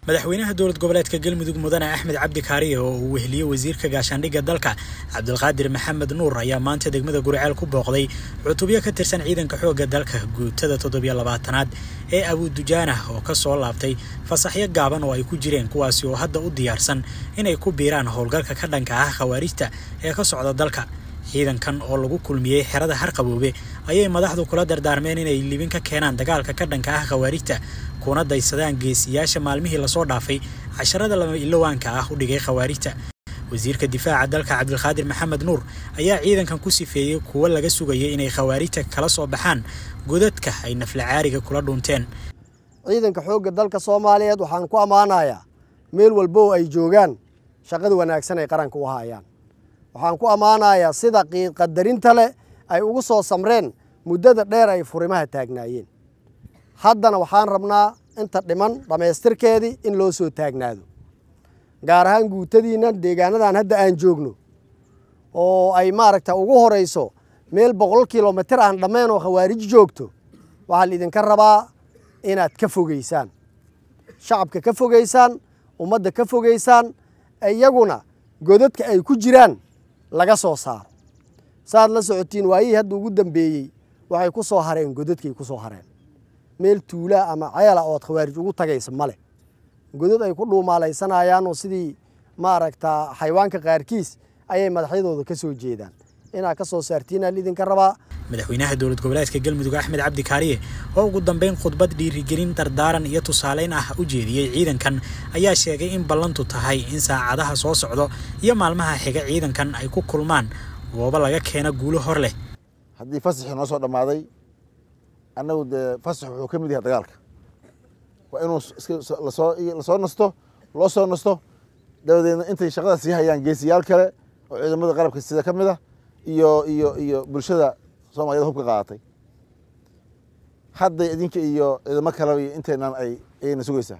madaxweynaha dowlad goboleedka galmudug mudane axmed cabdi kaariye oo uu weheliyey wasiirka gaashaandhigga dalka cabdulqaadir maxamed nuur ayaa maanta degmada guriceel ku booqday cutubyo ka tirsan ciidanka xoogga dalka guutada toddobiyo labaatanaad ee abuudujaanah oo ka soo laabtay fasaxyo gaaban oo ay ku jireen kuwaasi oo hadda u diyaarsan inay ku biiraan howlgalka ka dhanka ah khawaarijta ee ka socda dalka ciidankan oo lagu kulmiyey xerada harqaboobe ayay madaxdu kula dardaarmeen inay libin ka keenaan dagaalka ka dhanka ah khawaarijta kuna daysadaan geesiyaasha maalmihii lasoo dhaafay casharada lama ilowaanka ah u dhigay khawaarijta wasiirka difaaca dalka cabdilqaadir maxamed nuur ayaa ciidankan ku sifeeyey kuwo laga sugayay inay khawaarijta kala soo baxaan godadka ay naflacaariga kula dhunteen ciidanka xoogga dalka soomaaliyeed waxaan ku ammaanayaa meel walbo ay joogaan shaqada wanaagsan ay qaranka u hayaan waxaan ku ammaanayaa sida qiidqadarinta leh ay ugu soo samreen muddada dheer ay furimaha taagnaayeen haddana waxaan rabnaa inta dhiman dhammaystirkeedii in loo soo taagnaado gaar ahaan guutadiinna deegaanadan hadda aan joogno oo ay maaragta ugu horayso meel boqol kilomitir aan dhammayn oo khawaarij joogto waxaa laidinka rabaa inaad ka fogeysaan shacabka ka fogeysaan ummadda ka fogeysaan iyaguna godadka ay ku jiraan laga soo saaro saaad la socotiin waayihii hadda ugu dambeeyey waxay ku soo hareen godadkay ku soo hareen meel tuulaa ama ceela ood khawaarij ugu tagaysa male godad ay ku dhuumaalaysanayaan oo sidii maaragta xayawaanka qaarkiis ayay madaxyadooda ka soo jeedaan inaad ka soo saartiinaa lidinka rabaa madaxweynaha dowlad goboleedka galmudug axmed cabdi kaariye oo ugu dambeyn khudbad dhiirigelin dardaaran iyo tusaaleyn ah u jeediyey ciidankan ayaa sheegay in ballantu tahay in saacadaha soo socdo iyo maalmaha xiga ciidankan ay ku kulmaan goobo laga keena guulo hor leh haddii fasaxii noo soo dhammaaday annagu dee fasax wuxuu ka mid yahay dagaalka waa inuu lasoo lasoo nasto loo soo nasto dabadeedna intay shaqada sii hayaan geesiyaal kale oo ciidamada qalabka sida ka mid ah iyo iyo iyo bulshada soomaaliyada hubka qaadatay hadday idinka iyo ciidamo kaleba iyo inteenan ay ayayna sugaysaa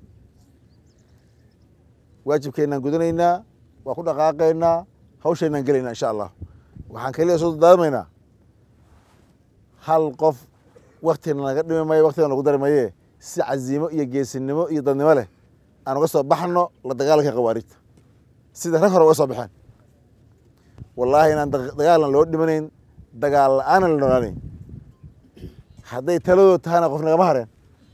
waajibkeennaan gudanaynaa waa ku dhaqaaqaynaa hawshaynaan gelaynaa insha allah waxaan kaliya soo dardaarmaynaa hal qof waktina naga dhimi mayo waktina lagu dari maye si caziimo iyo geesinimo iyo dadnimo leh aan uga soo baxno la dagaalanka khawaarijta sida rag hore uga soo baxeen wallaahi inaan dagaalna loo dhimanayn dagaal la-aanan la noolaanayn hadday taladood tahana qof nagama hareen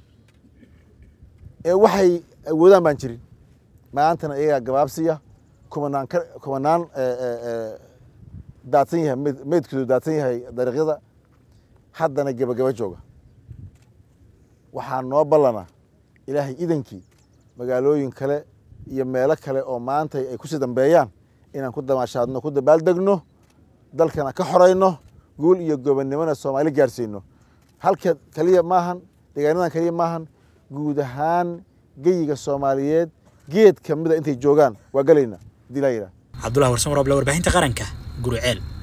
ee waxay awoodaan baan jirin maantana iyagaa gabaabsiya kumanaan ka kumanaan daadsan yahay md meydkoodu daadsan yahay dariiqyada haddana gebagaba jooga waxaa noo ballana ilaahay idankii magaalooyin kale iyo meelo kale oo maanta ay kusii dambeeyaan inaan ku damaashaadno ku dabaaldegno dalkana ka xorayno guul iyo gobonnimona soomaali gaarsiino halka keliya maahan deegaanadan keliya maahan guud ahaan geyiga soomaaliyeed geed ka mida intay joogaan waa gelayna hadii laa yidhaha cabdullahi warsamar oble warbaahinta qaranka guruceel